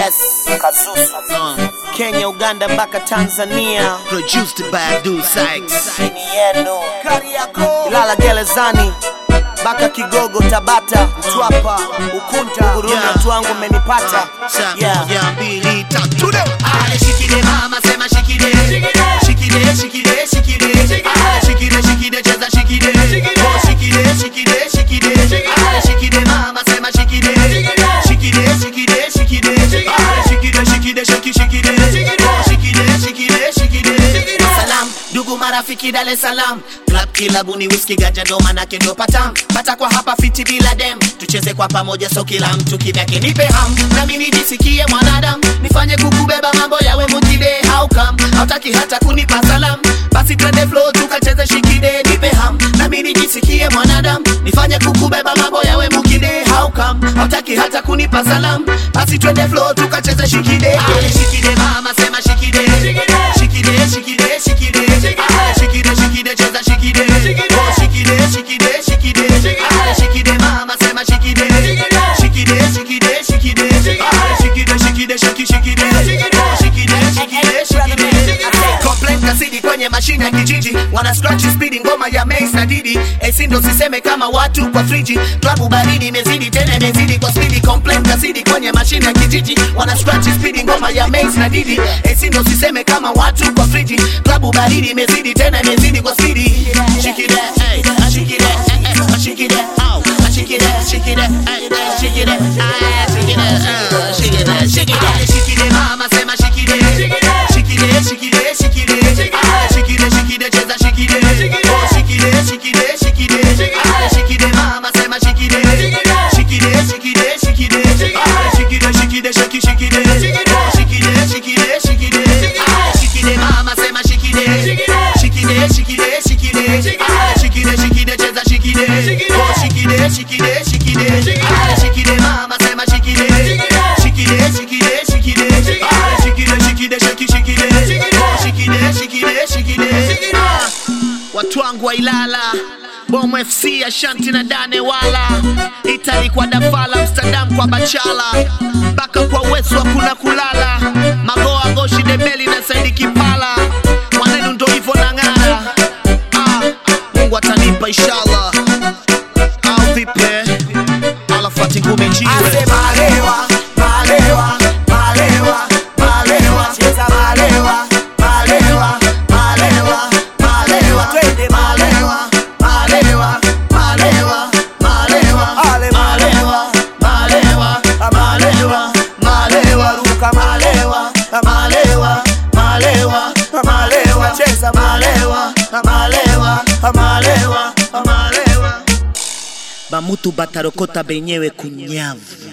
Yes, Kazusu. Kenya, Uganda mpaka Tanzania. Produced by Abdul Sykes. Ni yenu. Ilala gerezani mpaka Kigogo, Tabata, Mtwapa, Ukunta, Burundi, Yeah. watu wangu mmenipata. Sa- Yeah. moja, mbili, tatu, leo. Ale shikide mama, sema shikide. Shikide, shikide, shikide. Ale shikide, shikide, cheza shikide. Oh, shikide, shikide, shikide. Ale shikide mama, sema shikide. Shikide, shikide, shikide. Ale shikide, shikide, shiki, shikide. Oh, shikide, shikide, shikide. Salam, ndugu marafiki Dar es Salaam Club kilabuni whisky ganja ndo manake ndo patam pata kwa hapa fiti bila dem tucheze kwa pamoja so kila mtu kivyake nipe ham nami nijisikie mwanadamu nifanye kukubeba mambo yawe mukide how come hautaki hata kunipa salam basi twende flow tukacheze shikide nipe ham nami nijisikie mwanadamu nifanye kukubeba mambo yawe mukide how come hautaki hata kunipa salam basi twende flow tukacheze shikide Ale shikide mama sema shikide shikide shikide shikide Ale shikide shikide cheza shikide oh shikide shikide shikide Ale shikide mama sema shikide shikide shikide shikide Ale shikide shikide shiki shikide oh shikide shikide shikide Complaint kasidi kwenye mashine ya kijiji wana scratch speed ngoma ya Mace na Didi AC ndo siseme kama watu kwa friji klabu baridi imezidi tena imezidi kwa speed complaint kasidi kwenye mashine ya kijiji wana scratch speed ngoma ya Mace na Didi AC ndo siseme kama watu kwa friji klabu baridi imezidi tena imezidi kwa speed shikide hey shikide eh shikide au shikide shikide hey shikide ah shikide ah shikide shikide shikide mama sema shikide shikide shikide shikide ah shikide shikide cheza shikide oh shikide shikide shikide ah shikide mama sema shikide shikide shikide shikide ah shikide shikide shiki shikide oh shikide shikide shikide ah shikide mama sema shikide shikide shikide shikide ah shikide shikide cheza shikide oh shikide shikide shikide ah shikide mama sema shikide shikide shikide shikide ah shikide shikide shiki shikide oh shikide shikide shikide Ah, watu wangu wa Ilala Bomo FC Ashanti na Dane wala Itali kwa Dafala Amsterdam kwa Bachala mpaka kwa Wesu hakuna kulala Magoa Goshi Debeli na Saidi Kipala mwanenu ndo hivyo na ng'ara ah, Mungu atanipa inshallah au vipi alafati ngumi jiwe Ase malewa, malewa, malewa, malewa, cheza malewa, malewa, malewa, malewa, twende malewa, malewa, malewa, malewa, ale malewa, malewa, malewa, malewa, ruka malewa, malewa, malewa, malewa, cheza malewa, malewa, malewa, malewa. bamutu batarokota benyewe kunyavu